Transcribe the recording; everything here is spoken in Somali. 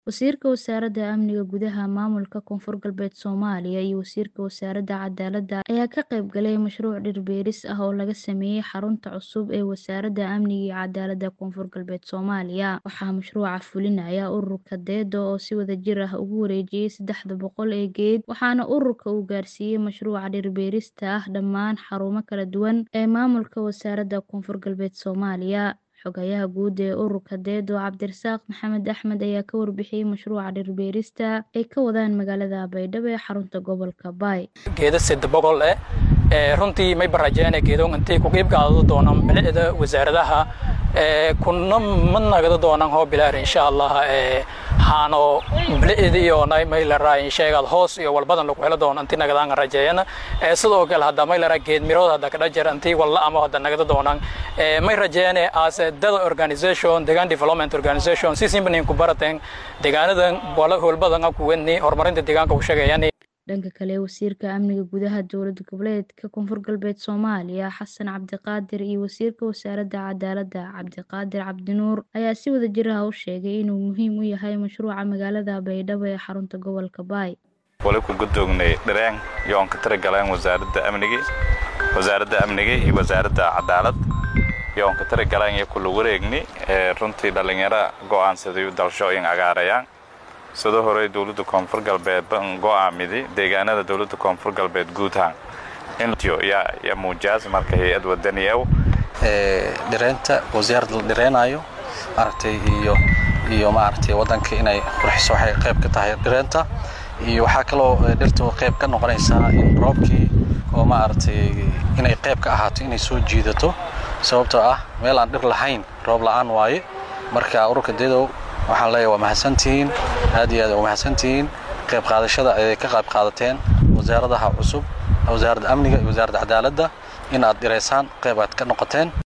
Wasiirka Wasaaradda Amniga Gudaha Maamulka Koonfur Galbeed Soomaaliya iyo Wasiirka Wasaaradda Cadaaladda ayaa ka qayb galay mashruuc dhir beeris ah oo laga sameeyay xarunta cusub ee Wasaaradda Amniga iyo Cadaaladda Koonfur Galbeed Soomaaliya. Waxaa mashruuca fulinaya ururka DEDO oo si wadajir ah ugu wareejiyay saddexda boqol ee geed, waxaana ururka uu gaarsiiyay mashruuca dhir beerista ah dhammaan xarumo kala duwan ee maamulka Wasaaradda Koonfur Galbeed Soomaaliya. Xogayaha guud ee ururka DEDO Cabdirasaaq Maxamed Axmed ayaa ka warbixiyay mashruuca dhir beerista ay ka wadaan magaalada Baydhabo ee xarunta gobolka Bay. geeda sida boqol eh ee runtii may barajeene geedoon intay ku qayb qaadado doonaan bilicda wasaaradaha ee kuna ma nagada doonaan hoo bilaar insha Allah ee haano bilicda iyo nay may la raay sheegad hoos iyo walbadan lagu helo doon intii nagadaan rajeeyana ee sidoo kale hadda may la raay geed mirooda hadda ka dhajar intii walla ama hadda nagada doonaan ee may rajeene as a dada organization deegaan development organization si simbanin ku barateen deegaanadan wala howlbadan ku wadni horumarinta deegaanka u sheegayaan dhanka kale wasiirka amniga gudaha dowlad goboleedka koonfur galbeed soomaaliya xasan cabdiqaadir iyo wasiirka wasaaradda cadaaladda cabdiqaadir cabdinuur ayaa si wadajir ah u sheegay inuu muhiim u yahay mashruuca magaalada baydhabo ee xarunta gobolka baay wali ku gudoognay dhareen yoon ka taragaleen wasaaradda amniga wasaaradda amniga iyo wasaaradda cadaalad yoon ka taragaleen iyo kula wareegni ee runtii dhallinyaro go'aansaday dalshooyin agaarayaan sidoo hore dowladda koonfur galbeed ban go'aamidi deegaanada dowladda koonfur galbeed guud ahaan ya muujaas marka hay-ad wadani ew dhireynta wasaaradda la dhireynayo maaragtay iyo iyo maaragtay waddanka inay qurxiso waxay qayb ka tahay dhireynta iyo waxaa kaloo dhirtu qayb ka noqonaysaa in roobkii oo maaragtay inay qayb ka ahaato inay soo jiidato sababtoo ah meel aan dhir lahayn roob la'aan waaye marka ururka dedow waxaan leeyahay waa mahadsantihiin aad iyo aad waa mahadsantihiin qayb qaadashada ayay ka qayb qaadateen wasaaradaha cusub wasaaradda amniga iyo wasaaradda cadaaladda in aad dhireysaan qayb aad ka noqoteen